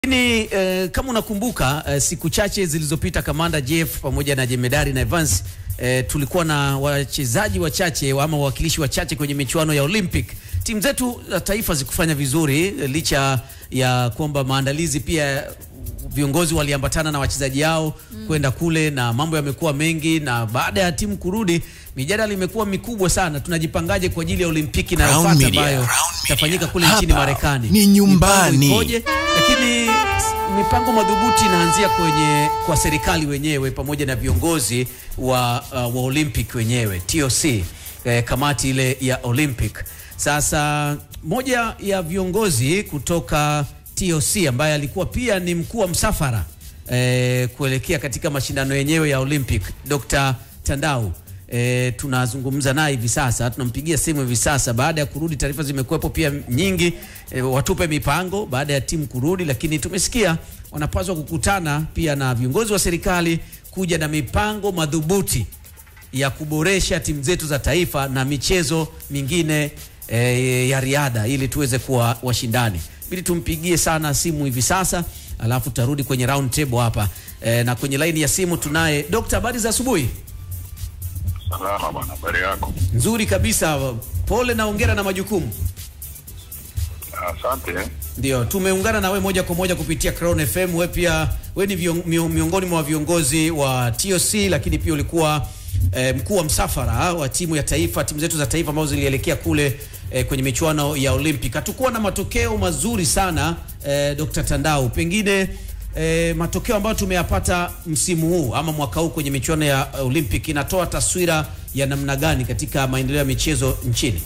Lakini eh, kama unakumbuka eh, siku chache zilizopita Kamanda Jeff pamoja na Jemedari na Evans eh, tulikuwa na wachezaji wachache ama wawakilishi wachache kwenye michuano ya Olympic. Timu zetu za taifa zikufanya vizuri eh, licha ya kwamba maandalizi pia viongozi waliambatana na wachezaji yao mm. kwenda kule na mambo yamekuwa mengi, na baada ya timu kurudi mijadala imekuwa mikubwa sana. Tunajipangaje kwa ajili ya Olimpiki inayofuata Media, ambayo Crown itafanyika kule Hapa nchini Marekani? ni nyumbani. Mipango ikoje? Lakini mipango madhubuti inaanzia kwenye kwa serikali wenyewe pamoja na viongozi wa, uh, wa Olympic wenyewe TOC, eh, kamati ile ya Olympic. Sasa moja ya viongozi kutoka TOC ambaye alikuwa pia ni mkuu wa msafara eh, kuelekea katika mashindano yenyewe ya Olympic, Dr. Tandau E, tunazungumza naye hivi sasa, tunampigia simu hivi sasa. Baada ya kurudi, taarifa zimekuwepo pia nyingi e, watupe mipango baada ya timu kurudi, lakini tumesikia wanapaswa kukutana pia na viongozi wa serikali kuja na mipango madhubuti ya kuboresha timu zetu za taifa na michezo mingine e, ya riadha ili tuweze kuwa washindani. Bili tumpigie sana simu hivi sasa, alafu tutarudi kwenye round table hapa e, na kwenye laini ya simu tunaye Dr. Habari za asubuhi. Salama bwana, habari yako? Nzuri kabisa, pole na ongera na majukumu. Asante. Ndio, tumeungana na we moja kwa moja kupitia Crown FM. We pia we ni vion, mio- miongoni mwa viongozi wa TOC, lakini pia ulikuwa eh, mkuu wa msafara wa timu ya taifa, timu zetu za taifa ambazo zilielekea kule eh, kwenye michuano ya Olympic. Hatukuwa na matokeo mazuri sana eh, Dr. Tandau, pengine eh, matokeo ambayo tumeyapata msimu huu ama mwaka huu kwenye michuano ya Olympic inatoa taswira ya namna gani katika maendeleo ya michezo nchini?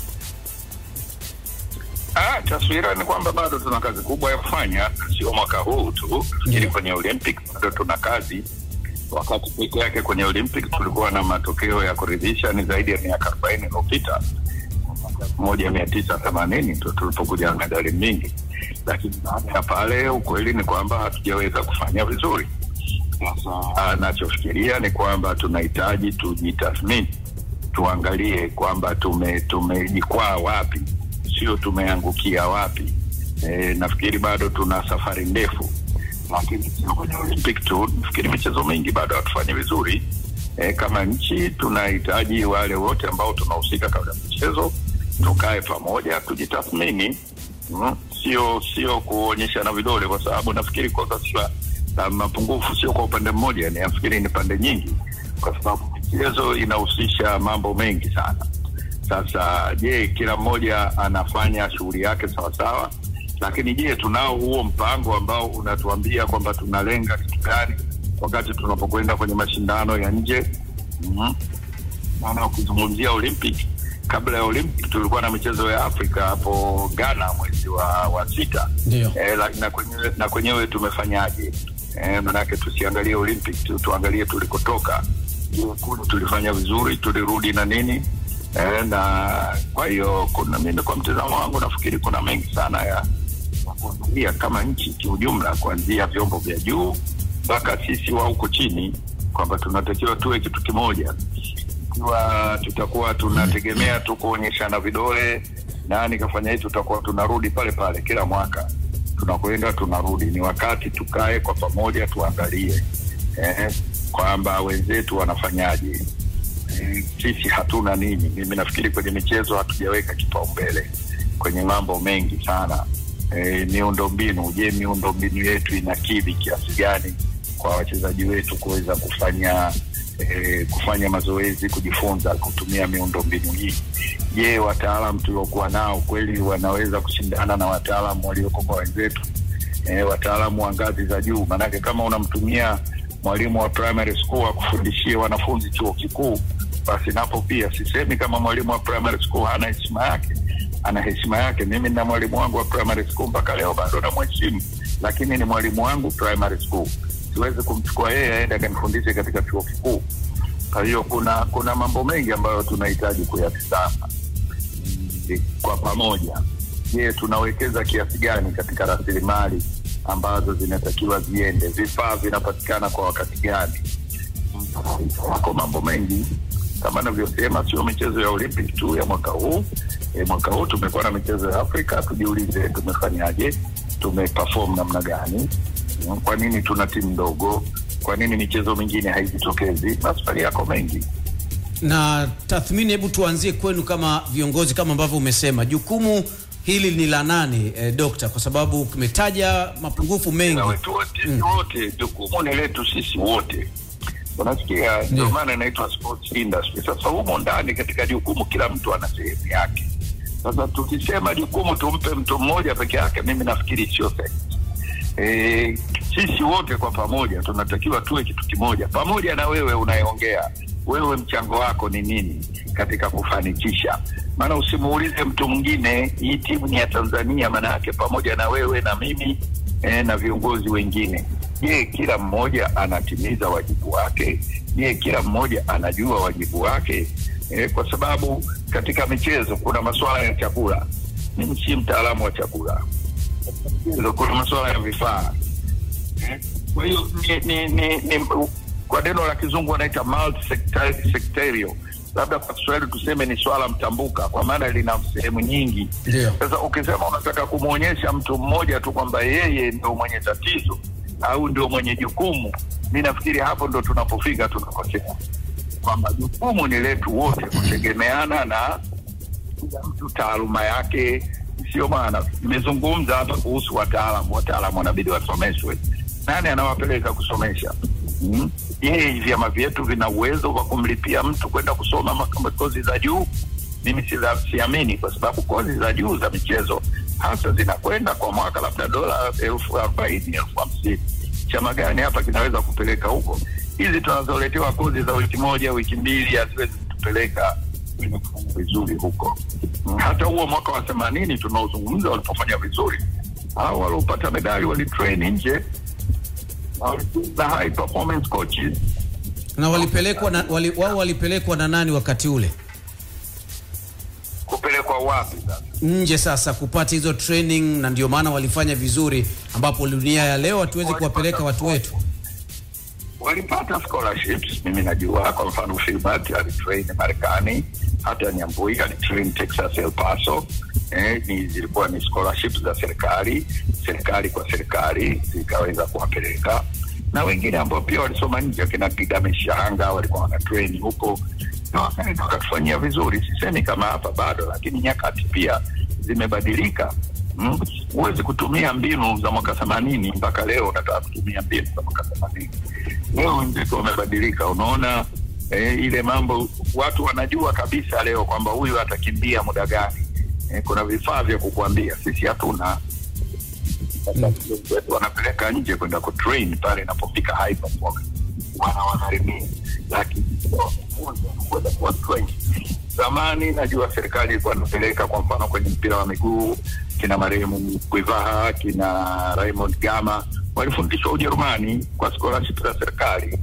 Ah, taswira ni kwamba bado tuna kazi kubwa ya kufanya, sio mwaka huu tu. Nafikiri Ndio. kwenye Olympic bado tuna kazi. Wakati peke yake kwenye Olympic tulikuwa na matokeo ya kuridhisha, ni zaidi ya miaka arobaini iliyopita moja mia tisa themanini ndo tulipokuja na medali mingi, lakini baada ya pale ukweli ni kwamba hatujaweza kufanya vizuri. Sasa nachofikiria ni kwamba tunahitaji tujitathmini, tuangalie kwamba tume tumejikwaa wapi, sio tumeangukia wapi. E, nafikiri bado tuna safari ndefu, lakini sio kwenye Olympic tu. Nafikiri michezo mingi bado hatufanyi vizuri. E, kama nchi tunahitaji wale wote ambao tunahusika katika michezo tukae pamoja, tujitathmini mm, sio sio kuonyeshana vidole, kwa sababu nafikiri kwa sasa na mapungufu sio kwa upande mmoja, ni nafikiri ni pande nyingi, kwa sababu michezo inahusisha mambo mengi sana. Sasa je, kila mmoja anafanya shughuli yake sawasawa? Lakini je, tunao huo mpango ambao unatuambia kwamba tunalenga kitu gani wakati tunapokwenda kwenye mashindano ya nje? mm maana ukizungumzia Olympic, kabla ya Olympic tulikuwa na michezo ya Afrika hapo Ghana mwezi wa, wa sita Ndio. e, la, na kwenyewe na kwenyewe tumefanyaje? E, manake tusiangalie Olympic tu, tuangalie tulikotoka. Je, kule tulifanya vizuri, tulirudi na nini? E, na kwa hiyo kuna mimi kwa mtazamo wangu nafikiri kuna mengi sana ya ya kuangalia kama nchi kiujumla, kuanzia vyombo vya juu mpaka sisi wa huko chini, kwamba tunatakiwa tuwe kitu kimoja ikiwa tutakuwa tunategemea tu kuonyeshana vidole, nani kafanya hii, tutakuwa tunarudi pale pale kila mwaka, tunakwenda tunarudi. Ni wakati tukae kwa pamoja, tuangalie eh, kwamba wenzetu wanafanyaje, eh, sisi hatuna nini. Mimi nafikiri kwenye michezo hatujaweka kipaumbele kwenye mambo mengi sana. E, miundombinu, je, miundombinu yetu inakidhi kiasi gani kwa wachezaji wetu kuweza kufanya eh, kufanya mazoezi, kujifunza kutumia miundombinu hii. Je, wataalam tuliokuwa nao kweli wanaweza kushindana na wataalam walioko kwa wenzetu, eh, wataalamu wa ngazi za juu? Maanake kama unamtumia mwalimu wa primary school akufundishie wanafunzi chuo kikuu, basi napo pia sisemi kama mwalimu wa primary school hana heshima yake, ana heshima yake. Mimi na mwalimu wangu wa primary school mpaka leo bado namheshimu, lakini ni mwalimu wangu primary school siwezi kumchukua yeye aende akanifundishe katika chuo kikuu. Kwa hiyo kuna kuna mambo mengi ambayo tunahitaji kuyatizama Mm, kwa pamoja. Je, tunawekeza kiasi gani katika rasilimali ambazo zinatakiwa ziende? Vifaa vinapatikana kwa wakati gani? Wako mambo mengi kama navyosema, sio michezo ya Olympic tu ya mwaka huu. E, mwaka huu tumekuwa na michezo ya Afrika. Tujiulize tumefanyaje tumeperform namna gani, mm, kwa nini tuna timu ndogo, kwa nini michezo mingine haijitokezi. Maswali yako mengi. Na tathmini, hebu tuanzie kwenu kama viongozi, kama ambavyo umesema jukumu hili ni la nani eh, dokta? Kwa sababu kumetaja mapungufu mengi. na wetu wote wote, jukumu ni letu sisi wote, unasikia? Ndio Ndio. maana inaitwa sports industry. Sasa humo ndani katika jukumu, kila mtu ana sehemu yake. Sasa tukisema jukumu tumpe mtu mmoja peke yake, mimi nafikiri sio sahihi. E, sisi wote kwa pamoja tunatakiwa tuwe kitu kimoja, pamoja na wewe unayeongea, wewe mchango wako ni nini katika kufanikisha? Maana usimuulize mtu mwingine, hii timu ni ya Tanzania, maana yake pamoja na wewe na mimi e, na viongozi wengine. Je, kila mmoja anatimiza wajibu wake? Je, kila mmoja anajua wajibu wake? E, kwa sababu katika michezo kuna masuala ya chakula. Mimi si mtaalamu wa chakula michezo kuna masuala ya vifaa Eh, kwa hiyo ni, ni, ni, ni, kwa neno la kizungu wanaita multi-sectarial. labda kwa Kiswahili tuseme ni swala mtambuka, kwa maana lina sehemu nyingi. Ndio. Sasa ukisema unataka kumwonyesha mtu mmoja tu kwamba yeye ndio mwenye tatizo au ndio mwenye jukumu, mi nafikiri hapo ndo tunapofika tunakosea, kwamba jukumu ni letu wote, kutegemeana na kila mtu taaluma yake. Sio maana nimezungumza hapa kuhusu wataalamu. Wataalamu wanabidi wasomeshwe. Nani anawapeleka kusomesha? Mm. Je, vyama vyetu vina uwezo wa kumlipia mtu kwenda kusoma ma- kozi za juu? Mimi sidha- siamini, kwa sababu kozi za juu za michezo hasa zinakwenda kwa mwaka labda dola elfu arobaini elfu hamsini Chama gani hapa kinaweza kupeleka huko? Hizi tunazoletewa kozi za wiki moja wiki mbili haziwezi kutupeleka kwenye kufanya vizuri huko. Mm, Hata huo mwaka wa themanini tunaozungumza walipofanya vizuri, hao waliopata medali walitrain nje na high performance coaches Na walipelekwa na, wali, wao walipelekwa na nani wakati ule kupelekwa wapi sasa? nje sasa kupata hizo training, na ndio maana walifanya vizuri, ambapo dunia ya leo hatuwezi kuwapeleka watu wetu. walipata scholarships. Mimi najua kwa mfano Filbert alitrain Marekani, hata Nyambui alitrain Texas El Paso. Eh, ni zilikuwa ni scholarships za serikali, serikali kwa serikali zikaweza kuwapeleka na wengine ambao pia walisoma nje, akina Kigame Shanga walikuwa wana train huko na wakaenda wakatufanyia vizuri. Sisemi kama hapa bado, lakini nyakati pia zimebadilika. Mm, huwezi kutumia mbinu za mwaka themanini mpaka leo unataka kutumia mbinu za mwaka themanini leo wenzetu wamebadilika unaona eh, ile mambo watu wanajua kabisa leo kwamba huyu atakimbia muda gani eh, kuna vifaa vya kukuambia sisi hatuna Sasa wetu wanapeleka nje kwenda kutrain pale inapofika high performance wana wanarimia lakini kwenda kuwa train zamani najua serikali ilikuwa inapeleka kwa mfano kwenye mpira wa miguu kina marehemu Kwivaha kina Raymond Gama walifundishwa Ujerumani kwa scholarship za serikali.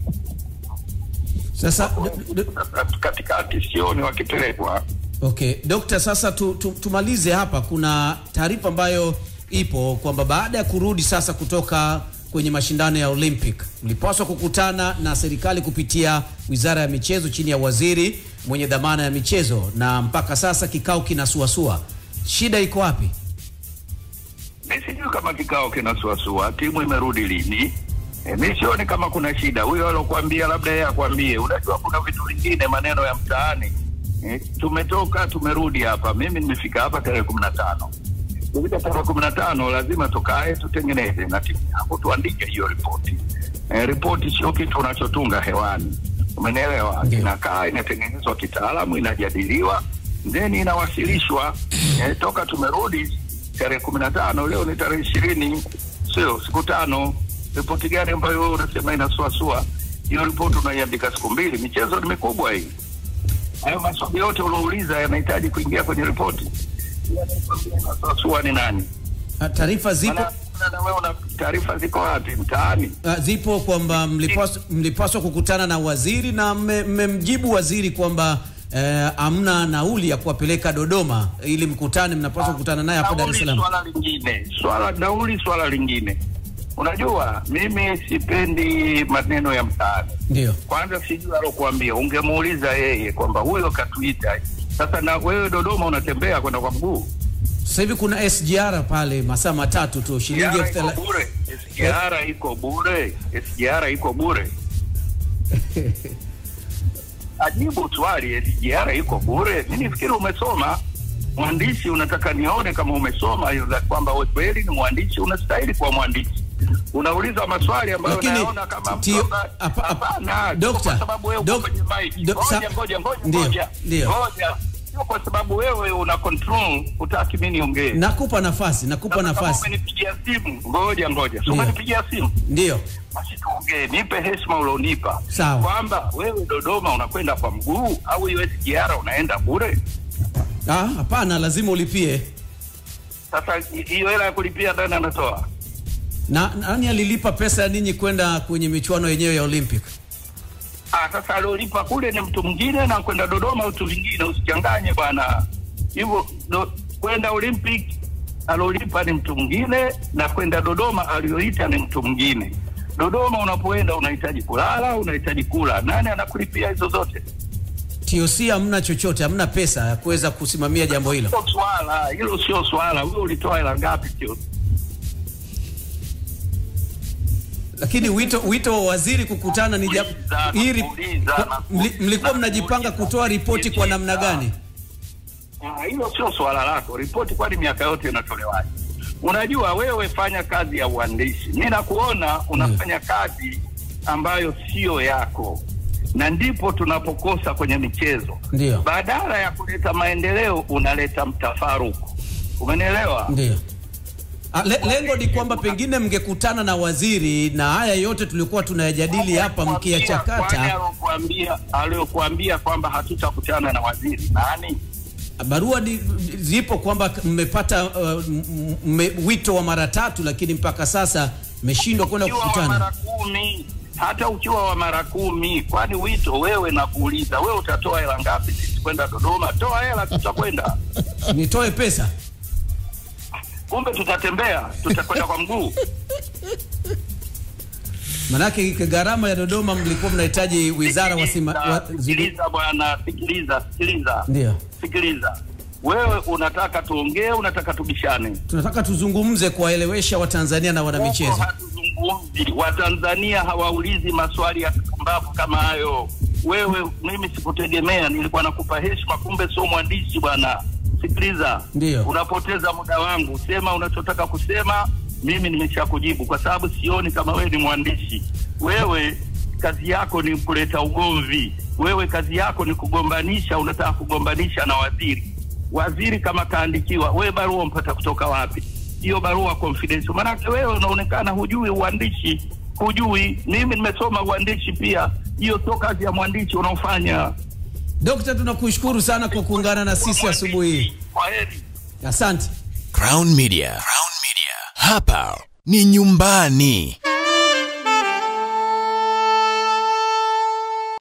Sasa d- d- Katikati sioni wakipelekwa. Okay, Dokta, sasa tu, tu, tumalize hapa. Kuna taarifa ambayo ipo kwamba baada ya kurudi sasa kutoka kwenye mashindano ya Olympic mlipaswa kukutana na serikali kupitia Wizara ya Michezo chini ya waziri mwenye dhamana ya michezo, na mpaka sasa kikao kinasuasua. Shida iko wapi? Mi sijui kama kikao kinasuasua, timu imerudi lini? E, mi sioni kama kuna shida. Huyo alokuambia labda yeye akwambie. Unajua kuna vitu vingine, maneno ya mtaani. E, tumetoka tumerudi hapa, mimi nimefika hapa tarehe kumi na tano kufika tarehe kumi na tano lazima tukae tutengeneze na timu yangu tuandike hiyo ripoti. E, ripoti sio kitu unachotunga hewani, umenielewa? Ndio. Inakaa inatengenezwa kitaalamu, inajadiliwa then inawasilishwa. E, toka tumerudi tarehe kumi na tano leo ni tarehe ishirini sio siku tano. Ripoti gani ambayo wewe unasema inasuasua? Hiyo ripoti unaiandika siku mbili. Michezo ni mikubwa hii. Hayo maswali yote uliouliza yanahitaji kuingia kwenye ripoti. Inasuasua ni nani? Ah, Taarifa zipo Maana- maana na wewe una taarifa ziko wapi mtaani? Ah, zipo kwamba mlipaswa, mlipaswa kukutana na waziri na mme- mmemjibu waziri kwamba eh, amna nauli ya kuwapeleka Dodoma ili mkutane, mnapaswa kukutana naye hapa Dar es Nauli Salaam. Swala lingine, swala nauli, swala lingine. Unajua, mimi sipendi maneno ya mtaani. Ndio. Kwanza sijui alokuambia, ungemuuliza yeye kwamba huyo katuita. Sasa na wewe Dodoma unatembea kwenda kwa mguu Sasa hivi kuna SGR pale masaa matatu tu shilingi elfu SGR iko thela- bure. SGR iko bure. SGR iko bure. Ajibu swali, SGR iko bure. Mimi nifikiri umesoma mwandishi, unataka nione kama umesoma hiyo za kwamba wewe kweli ni mwandishi, unastahili kuwa mwandishi. Unauliza maswali ambayo Lakini, naona kama tio- mtu ambaye- apa- apa- hapana, sio Dokta, kwa sababu wewe uko dok- kwenye mic. dok- sa- Ngoja, ngoja, ngoja, Ndio, ngoja. ndio. Ngoja. Sio kwa sababu wewe una control, hutaki mimi niongee. nakupa nafasi nakupa Sasa kama nafasi Umenipigia simu, ngoja ngoja, si Ndio. umenipigia simu ndio basi tuongee, nipe heshima ulionipa Sawa. kwamba wewe Dodoma unakwenda kwa mguu au hiyo SGR unaenda bure. Ah, hapana lazima ulipie Sasa hi- hiyo hela ya kulipia nani anatoa? na nani alilipa pesa ya ninyi kwenda kwenye michuano yenyewe ya olympic Ah, sasa aliolipa kule ni mtu mwingine na kwenda Dodoma mtu mwingine, usichanganye bwana. Hivyo do- kwenda Olympic aliolipa ni mtu mwingine na kwenda Dodoma alioita ni mtu mwingine. Dodoma unapoenda unahitaji kulala, unahitaji kula, nani anakulipia hizo zote? toc hamna chochote hamna pesa ya kuweza kusimamia jambo hilo Sio swala hilo, sio swala. Wewe ulitoa hela ngapi? Sio lakini wito wito wa waziri kukutana ni jambo Uliza, hii ri- uliza, kwa- mli- mlikuwa mnajipanga kutoa ripoti kwa namna gani Ah, hilo sio swala lako. Ripoti kwani miaka yote inatolewaje? Unajua wewe fanya kazi ya uandishi, mi nakuona unafanya kazi ambayo sio yako, na ndipo tunapokosa kwenye michezo. Ndio. Badala ya kuleta maendeleo unaleta mtafaruku. Umenielewa? ndio Ah, le, lengo ni kwamba pengine mngekutana na waziri na haya yote tulikuwa tunayajadili hapa Kwani mkiyachakata aliyokuambia aliyokuambia kwamba hatutakutana na waziri nani? barua di, zipo kwamba mmepata uh, m- mme- wito wa mara tatu lakini mpaka sasa mmeshindwa kwenda ukiwa wa kukutana mara kumi hata ukiwa wa mara kumi kwani wito wewe nakuuliza wewe utatoa hela ngapi sisi kwenda dodoma toa hela tutakwenda nitoe pesa kumbe tutatembea tutakwenda kwa mguu manake gharama ya dodoma mlikuwa mnahitaji wizara wasima, Sikiliza, wa, zili, sikiliza bwana sikiliza sikiliza ndio sikiliza wewe unataka tuongee unataka tubishane tunataka tuzungumze kuwaelewesha watanzania na Huko wanamichezo hatuzungumzi watanzania hawaulizi maswali ya kipumbavu kama hayo wewe mimi sikutegemea nilikuwa nakupa heshima kumbe sio mwandishi bwana sikiliza Ndio. unapoteza muda wangu sema unachotaka kusema mimi nimeshakujibu kwa sababu sioni kama wewe ni mwandishi wewe kazi yako ni kuleta ugomvi wewe kazi yako ni kugombanisha unataka kugombanisha na waziri waziri kama kaandikiwa wewe barua mpata kutoka wapi hiyo barua confidential maanake wewe unaonekana hujui uandishi hujui mimi nimesoma uandishi pia hiyo sio kazi ya mwandishi unaofanya dokta tunakushukuru sana kwa kuungana na sisi asubuhi hii kwa heri asante Crown Media. Crown Media. Hapa ni nyumbani.